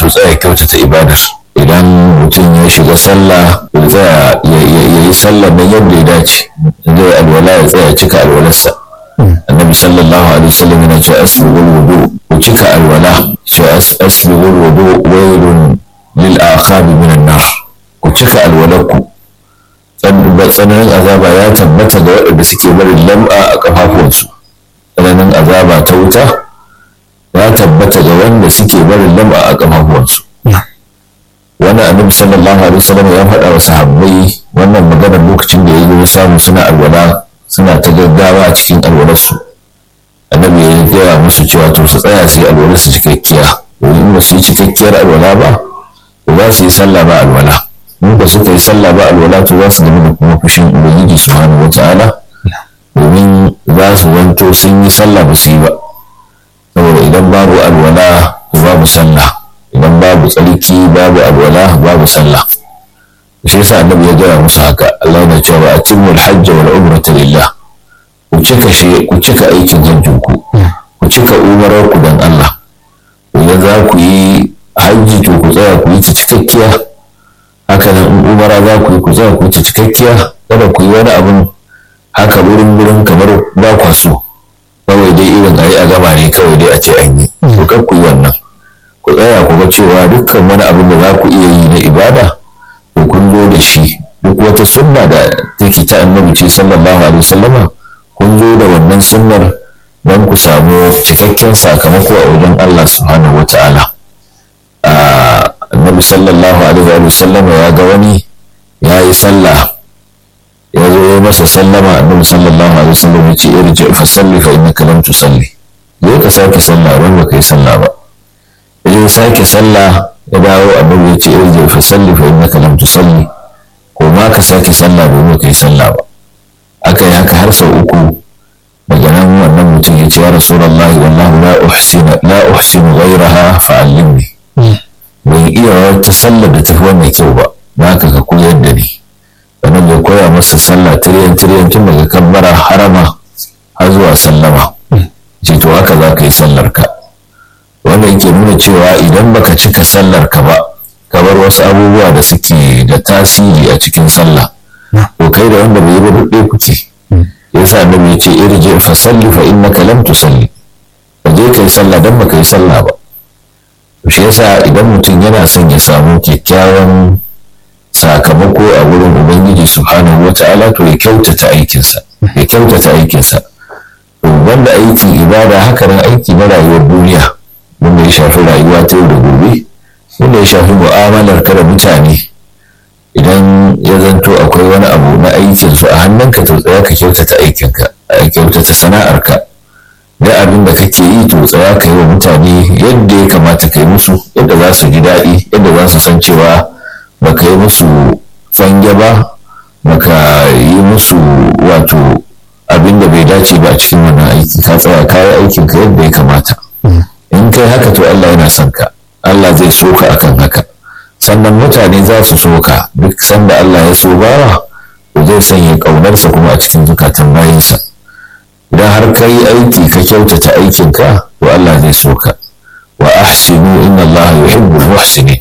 to tsaya kyautata ibadar idan mutum ya shiga sallah ya tsaya ya yi sallah nan yadda ya dace zai alwala ya tsaya cika alwalarsa annabi sallallahu alaihi wasallam yana cewa asbigul wudu ku cika alwala cewa asbigul wudu wailun lil aqabi minan nar ku cika alwalarku tsananin azaba ya tabbata ga waɗanda suke barin lam'a a kafafuwansu tsananin azaba ta wuta ya tabbata ga wanda suke barin lam'a a kafafuwansu wani annabi sallallahu alaihi wasallam ya faɗa wa sahabbai wannan maganar lokacin da ya zo samu suna alwala suna ta gaggawa a cikin alwalarsu annabi ya gaya musu cewa to su tsaya su yi alwalarsu cikakkiya domin in ba su yi cikakkiyar alwala ba to za su yi sallah ba alwala in ba suka yi sallah ba alwala to za su gami da kuma fushin ubangiji subhanahu wataala domin za su wanto sun yi sallah ba su yi ba saboda idan babu alwala babu sallah idan babu tsarki babu alwala babu sallah shi yasa annabi ya gaya musu haka Allah yana cewa atimmu al-hajj wal umrata lillah ku cika shi ku cika aikin hajjin ku ku cika umarar ku dan Allah idan za ku yi hajji to ku tsaya ku yi ta cikakkiya haka nan in umara za ku yi ku tsaya ku yi ta cikakkiya kada ku yi wani abun haka wurin wurin kamar ba kwa so kawai dai irin a yi a gama ne kawai dai a ce an yi to kar ku yi wannan ku tsaya ku ga cewa dukkan wani abin da za ku iya yi na ibada to kun zo da shi duk wata sunna da take ta annabi ce sallallahu alaihi wasallama kun zo da wannan sunnar don ku samu cikakken sakamako a wajen Allah subhanahu wata'ala annabi sallallahu alaihi wasallama ya ga wani ya yi sallah ya zo ya masa sallama annabi sallallahu alaihi wasallam ya ce irji fa salli fa innaka lam tusalli zai ka sake sallah ran ba kai sallah ba ya sake sallah ya dawo annabi ya ce irji fa salli fa innaka lam tusalli ko ma ka sake sallah domin kai sallah ba aka yi haka har sau uku daga nan wannan mutum ya ce ya rasulullah wallahu la uhsinu la uhsinu ghayraha fa allimni ban iya wata sallar da tafi wannan kyau ba na ka ka koyar da ni sannan ya koya masa sallah tiriyan tiriyan tun daga kabbara harama har zuwa sallama ce to haka za ka yi sallar ka wanda yake nuna cewa idan baka cika sallar ka ba ka bar wasu abubuwa da suke da tasiri a cikin sallah to kai da wanda bai ba duk kuke yasa annabi ya ce irji fa salli fa innaka lam tusalli ka je kai sallah dan baka yi sallah ba to shi yasa idan mutum yana son ya samu kyakkyawan sakamako a wurin ubangiji subhanahu wata'ala to ya kyautata aikinsa ya kyautata aikinsa to wanda aikin ibada haka nan aiki na rayuwar duniya wanda ya shafi rayuwa ta yau da gobe wanda ya shafi mu'amalar ka da mutane idan ya zanto akwai wani abu na aikin su a hannunka to tsaya ka kyautata aikinka a kyautata sana'arka da abin da kake yi to tsaya ka yi wa mutane yadda ya kamata ka yi musu yadda za su ji daɗi yadda za su san cewa baka yi musu fange ba baka yi musu wato abin da bai dace ba a cikin wannan aiki ka tsaya ka yi aikin ka yadda ya kamata in kai haka to Allah yana son ka Allah zai so ka akan haka sannan mutane za su so ka duk sanda Allah ya so bawa to zai sanya ƙaunarsa kuma a cikin zukatan bayinsa idan har ka yi aiki ka kyautata aikinka to Allah zai so ka wa ahsinu inna Allah yuhibbul muhsinin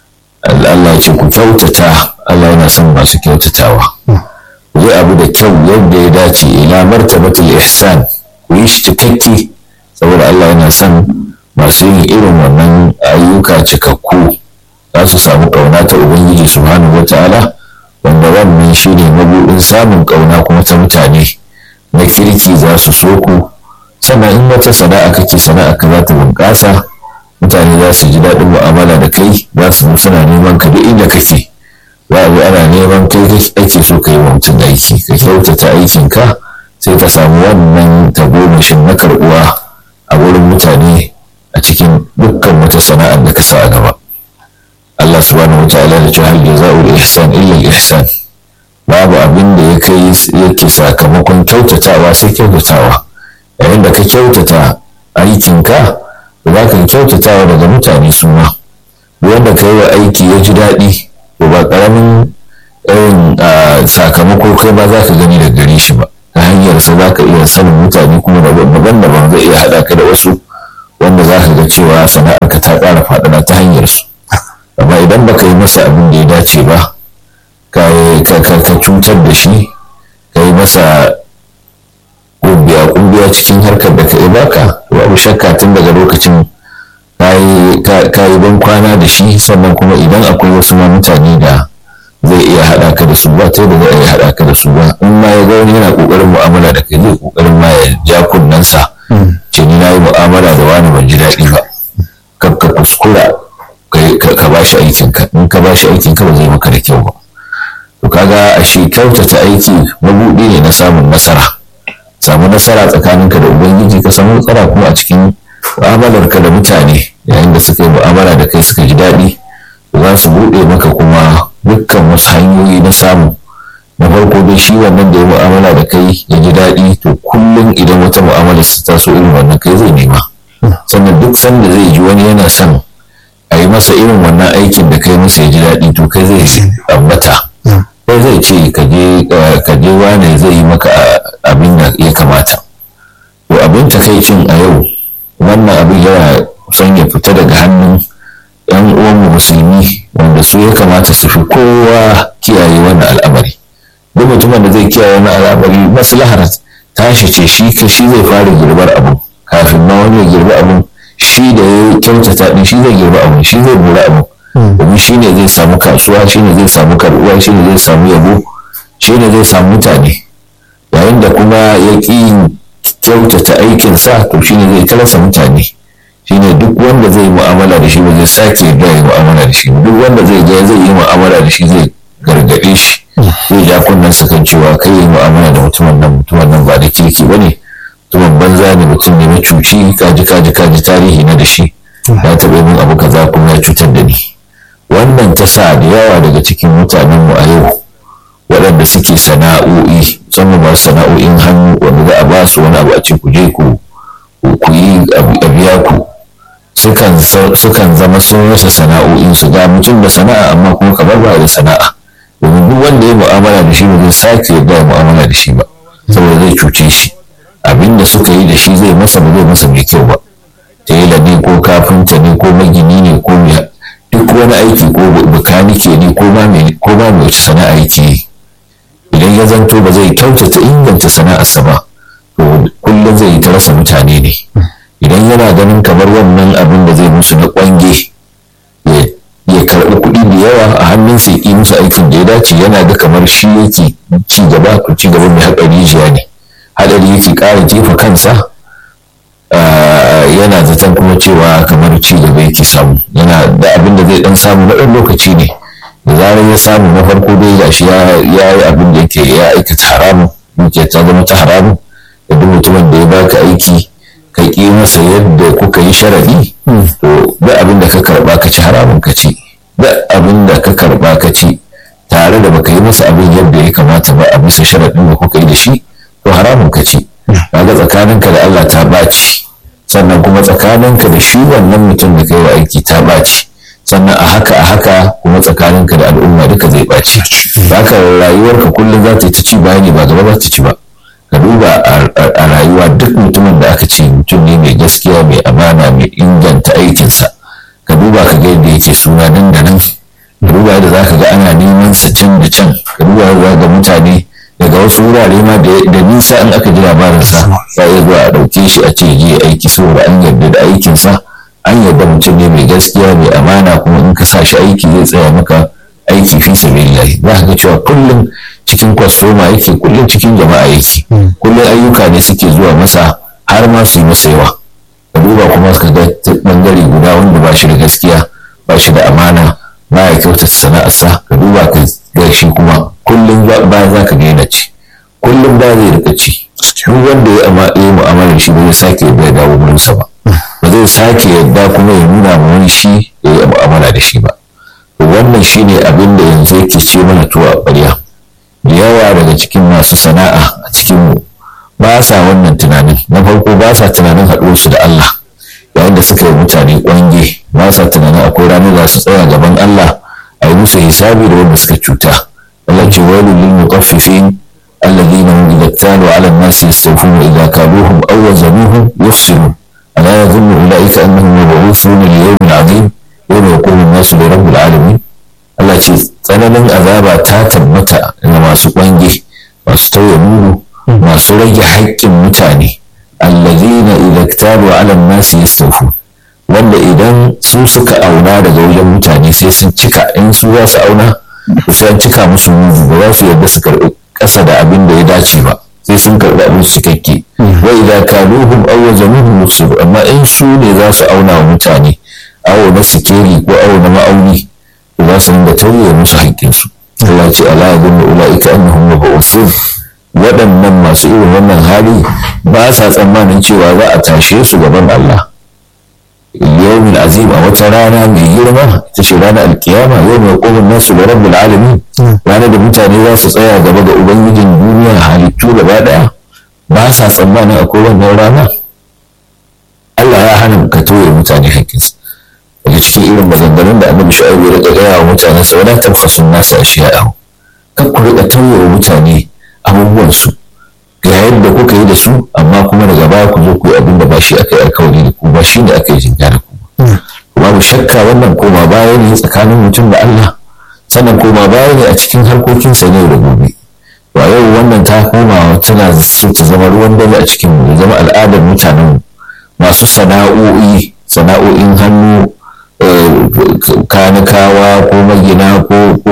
Allah ce ku kyautata Allah yana son masu kyautatawa ku yi abu da kyau yadda ya dace ila martabatul ihsan ku yi shi cikakke saboda Allah yana son masu yin irin wannan ayyuka cikakku za su samu ƙauna ta Ubangiji subhanahu wa ta'ala wanda wannan shi ne mabuɗin samun ƙauna kuma ta mutane na kirki za su so ku sannan in wata sana'a kake sana'a ka za ta bunƙasa mutane za su ji daɗin mu'amala da kai za su suna neman ka duk inda kake za a zo ana neman kai ake so ka yi wa mutum aiki ka kyautata aikinka sai ka samu wannan tagomashin na karɓuwa a wurin mutane a cikin dukkan wata sana'ar da ka sa a gaba Allah subhanahu wataala da cewa hal jaza'ul ihsan illa al ihsan babu abin da ya kai yake sakamakon kyautatawa sai kyautatawa yayin da ka kyautata aikinka za ka kyautatawa daga mutane su ma wanda ka yi wa aiki ya ji daɗi to ba ƙaramin irin sakamako kai ba za ka gani da gare shi ba ta hanyar sa za ka iya sanin mutane kuma daban-daban zai iya haɗa ka da wasu wanda za ka ga cewa sana'arka ta ƙara faɗaɗa ta hanyar su amma idan baka yi masa abin da ya dace ba ka cutar da shi ka yi masa kumbiya kumbiya cikin harkar da ka yi baka babu shakka tun daga lokacin ka yi ban kwana da shi sannan kuma idan akwai wasu ma mutane da zai iya haɗa ka da su ba ta da zai iya haɗa ka da su ba in ma ya ga wani yana ƙoƙarin mu'amala da kai zai ƙoƙarin ma ya ja kunnensa ce ni na yi mu'amala da wani ban ji daɗi ba ka kuskura ka ba shi aikinka in ka ba shi aikinka ba zai maka da kyau ba to kaga a shi kyautata aiki mabuɗi ne na samun nasara samu nasara tsakaninka da ubangiji ka samu nasara kuma a cikin mu'amalarka da mutane yayin da suka yi mu'amala da kai suka ji daɗi za su buɗe maka kuma dukkan wasu hanyoyi na samu na farko dai shi wannan da ya mu'amala da kai ya ji daɗi to kullum idan wata mu'amala su taso irin wannan kai zai nema sannan duk sanda zai ji wani yana son a yi masa irin wannan aikin da kai masa ya ji daɗi to kai zai ambata kai zai ce ka je wane zai yi maka abin da ya kamata to abin takaicin a yau wannan abin yana son ya fita daga hannun yan uwanmu musulmi wanda su ya kamata su fi kowa kiyaye wannan al'amari duk mutumin da zai kiyaye wannan al'amari maslahar tashi ce shi ka shi zai fara girbar abu kafin ma wani ya girbi abu shi da ya kyautata din shi zai girbi abu shi zai bura abu domin shi ne zai samu kasuwa shi ne zai samu karbuwa shi ne zai samu yabo shi ne zai samu mutane yayin da kuma ya ƙi kyautata aikinsa to shi ne zai talasa mutane shi ne duk wanda zai yi mu'amala da shi ba zai sake yarda ya yi mu'amala da shi duk wanda zai ga zai yi mu'amala da shi zai gargaɗe shi zai ja kunnen sa kan cewa kai yi mu'amala da mutumin nan mutumin nan ba da kirki ba ne mutumin banza ne mutum ne macuci kaji kaji kaji tarihi na da shi ya taɓa min abu kaza kuma ya cutar da ni wannan ta sa da yawa daga cikin mutanenmu a yau waɗanda suke sana'o'i musamman masu sana'o'in hannu wanda za a ba su wani abu a ce ku je ku yi a biya ku sukan zama sun rasa sana'o'in su ga mutum da sana'a amma kuma kamar ba da sana'a domin duk wanda ya mu'amala da shi ba zai sake yarda ya mu'amala da shi ba saboda zai cuce shi abin da suka yi da shi zai masa ba zai masa mai kyau ba tela ne ko kafinta ne ko magini ne ko mai duk wani aiki ko bakanike ne ko ba mai ko ba mai wace sana'a yake yi idan ya zanto ba zai kyautata inganta sana'arsa ba to kullum zai yi ta rasa mutane ne idan yana ganin kamar wannan abin da zai musu na kwange ya karɓi kuɗi da yawa a hannunsa ya yi musu aikin da ya dace yana ga kamar shi yake ci gaba to ci gaba mai haɗari jiya ne haɗari yake ƙara jefa kansa yana zaton kuma cewa kamar ci gaba yake samu yana da abin da zai dan samu na ɗan lokaci ne da zarar ya samu na farko dai ga shi ya yi abin da yake ya aikata haramun dukiya ta zama ta haramun da duk mutumin da ya baka aiki ka ƙi masa yadda kuka yi sharadi to da abin da ka karba ka ci haramun ka ci da abin da ka karba ka ci tare da baka yi masa abin yadda ya kamata ba a bisa sharadin da kuka yi da shi to haramun ka ci kaga tsakaninka da Allah ta baci sannan kuma tsakaninka da shi wannan mutum da kai wa aiki ta baci sannan a haka a haka kuma tsakaninka da al'umma duka zai baci haka rayuwarka kullum za ta yi ta ci bayani ba gaba za ta ci ba ka duba a rayuwa duk mutumin da aka ce mutum ne mai gaskiya mai amana mai inganta aikinsa ka duba ka ga yadda yake suna nan da nan ka duba yadda za ka ga ana neman sa can da can ka duba yadda ga mutane daga wasu wurare ma da nisa in aka ji labarinsa za a zuwa a ɗauke shi a ce je aiki saboda an yarda da aikinsa an yarda mutum ne mai gaskiya mai amana kuma in ka sa shi aiki zai tsaya maka aiki fi sabilillahi za ka ga cewa kullum cikin kwastoma yake kullum cikin jama'a yake kullum ayyuka ne suke zuwa masa har ma su yi masa yawa ka duba kuma ka ga bangare guda wanda ba shi da gaskiya ba shi da amana ba ya kyautata sana'arsa ka duba ka ga shi kuma kullum ba za ka gaina ci kullum ba zai rika ci duk wanda ya yi mu'amalar shi ba zai sake yadda ya dawo wurinsa ba ba zai sake yadda kuma ya nuna ma wani shi ya yi mu'amala da shi ba wannan shine abin da yanzu yake ce mana tuwa ƙwarya da yawa daga cikin masu sana'a a cikin mu ba sa wannan tunanin na farko ba sa tunanin haɗuwarsu da Allah yayin da suka yi mutane ƙwange ba sa tunanin akwai ranar da su tsaya gaban Allah a yi musu hisabi da wanda suka cuta Allah ce wailu lil mutaffifin alladhina hum idza kanu 'ala an-nasi yastawfun wa idza kaluhum aw wazanuhum yufsirun ala yadhunnu ulaika annahum mab'uthuna li yawmin 'azim yau mai hukumin nasu da rabbul alamin Allah ce tsananin azaba ta tabbata ga masu kwange masu tauye mudu masu rage haƙƙin mutane allazina idza ktabu ala nasi yastawfu wanda idan su suka auna daga wajen mutane sai sun cika in su za su auna sai an cika musu mudu ba za su yarda su karɓi ƙasa da abin da ya dace ba sai sun karɓi abin cikakke wa idza kaluhum aw wazanuhum yusiru amma in su ne za su auna wa mutane awo na sikeli ko awo na ma'auni to za su ringa tauye musu haƙƙinsu Allah ce ala yadunnu ulaika annahum mab'usun waɗannan masu irin wannan hali ba sa tsammanin cewa za a tashe su gaban Allah yawmin azim a wata rana mai girma ita ce ranar alkiyama yau mai komin nasu da rabbul alamin ranar da mutane za su tsaya gaba ga ubangijin duniya halittu gaba daya ba sa tsammanin akwai wannan rana Allah ya hana ka toye mutane haƙƙinsu daga cikin irin maganganun da annabi shu'aibu ya riƙa gaya wa mutane sau da tabbasun nasu a shi'a kan ku riƙa toye wa mutane abubuwansu ga yadda kuka yi da su amma kuma daga baya ku zo ku yi abin da ba shi aka yi alkawari da ku ba shi ne aka yi jinga da ku babu shakka wannan koma baya ne tsakanin mutum da Allah sannan koma baya ne a cikin harkokinsa ne da gobe ba yau wannan ta koma tana so ta zama ruwan dare a cikin mu zama al'adar mutanen masu sana'o'i sana'o'in hannu kanikawa ko magina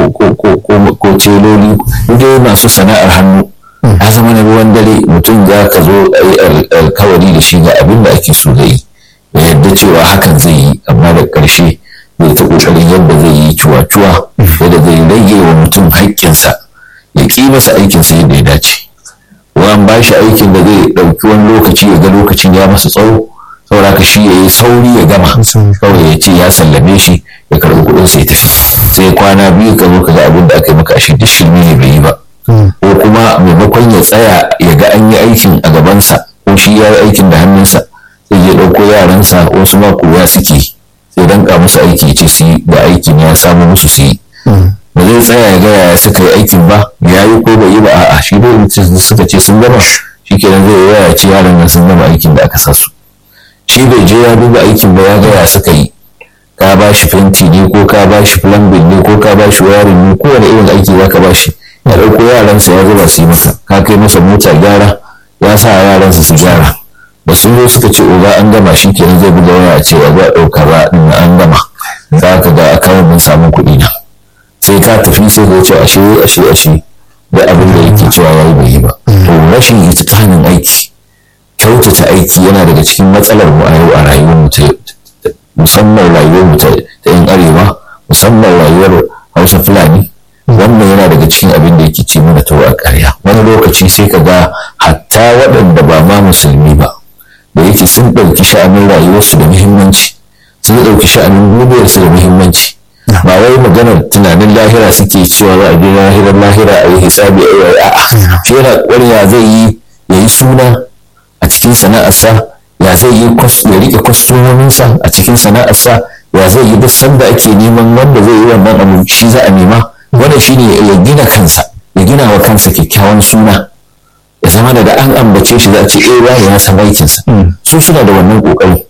ko celoli dai masu sana'ar hannu ya zama na ruwan dare mutum za ka zo a yi alkawari da shi ga abin da ake so zai ya yadda cewa hakan zai yi amma da ƙarshe zai ta ƙoƙarin yadda zai yi cuwa-cuwa yadda zai rage wa mutum haƙƙinsa ya ƙi masa aikinsa yadda ya dace an ba shi aikin da zai ɗauki wani lokaci ya ga lokacin ya masa tsawo saboda ka shi ya yi sauri ya gama kawai ya ce ya sallame shi ya karɓi kuɗin sai tafi sai kwana biyu ka zo ka ga abin da aka yi maka ashe duk shirme ne bai yi ba ko kuma maimakon ya tsaya ya ga an yi aikin a gabansa ko shi ya yi aikin da hannunsa sai ya ɗauko yaransa wasu ma koya suke sai danka musu aiki ce su yi da aikin ya samu musu su yi ba zai tsaya ya ga yaya suka yi aikin ba ya yi ko bai yi ba a'a shi dai suka ce sun gama shi kenan zai yi ya ce yaran nan sun gama aikin da aka sa su shi bai je ya duba aikin ba ya ga ya suka yi ka ba shi fenti ne ko ka ba shi plumbing ne ko ka ba shi wayarin ne kowane irin aiki za ka ba shi ya ɗauko yaransa ya zuba su yi masa ka kai masa mota gyara ya sa yaransa su gyara da sun zo suka ce oga an gama shi kenan zai buga waya a cewa za a ɗauka ba ɗin an gama za ka ga akawun mun samun kuɗi na sai ka tafi sai ka ce ashe ashe ashe da abin da yake cewa ya yi bai yi ba to rashin itikanin aiki kyautata aiki yana daga cikin matsalar mu a yau a rayuwar mu ta musamman rayuwar mu ta yan arewa musamman rayuwar hausa fulani wannan yana daga cikin abin da yake ce mana tawa ƙarya wani lokaci sai ka ga hatta waɗanda ba ma musulmi ba da yake sun ɗauki sha'anin rayuwarsu da muhimmanci sun ɗauki sha'anin duniyarsu da muhimmanci ba wai maganar tunanin lahira suke cewa ba a je lahirar lahira a yi hisabi a yi a'a shi yana ƙwarya zai yi ya yi suna a cikin sana'arsa ya zai yi ya rike kwastomominsa a cikin sana'arsa ya zai yi duk sanda ake neman wanda zai yi wannan abu shi za a nema wanda shi ne ya gina kansa ya gina wa kansa kyakkyawan suna ya zama da an ambace shi za a ce eh wani ya san aikinsa su suna da wannan kokari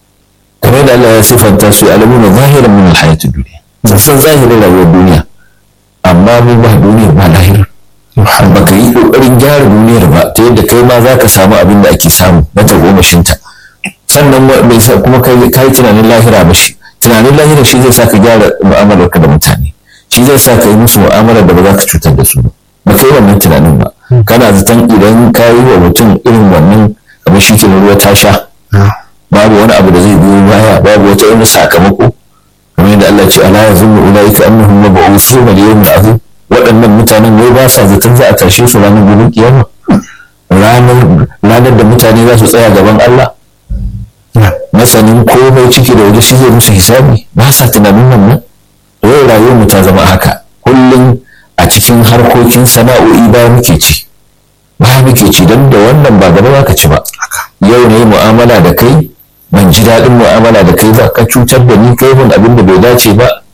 kamar da Allah ya sifanta su alamuna zahiran min alhayati duniya sun san zahirin rayuwar duniya amma mu ba duniya ba lahira ba ka yi kokarin gyara duniyar ba ta yadda kai ma za ka samu abin da ake samu na tagomashinta sannan bai sa kuma ka yi tunanin lahira ba shi tunanin lahira shi zai sa ka gyara mu'amalarka da mutane shi zai sa ka yi musu mu'amalar da ba za ka cutar da su ba ba ka yi wannan tunanin ba kana zaton idan ka yi wa mutum irin wannan abin shi ke ruwa ta sha babu wani abu da zai biyo baya babu wata wani sakamako kamar yadda Allah ce ala yazunnu ulaika annahum mab'uthuna li yawmin azim waɗannan mutanen wai ba sa zaton za a tashe su ranar gobe kiyama ranar da mutane za su tsaya gaban Allah masanin komai ciki da waje shi zai musu hisabi ba sa tunanin wannan yau rayuwar mu ta zama haka kullum a cikin harkokin sana'o'i ba muke ci ba muke ci don da wannan ba gaba ka ci ba yau ne mu'amala da kai ban ji daɗin mu'amala da kai ba ka cutar da ni kai mun abin da bai dace ba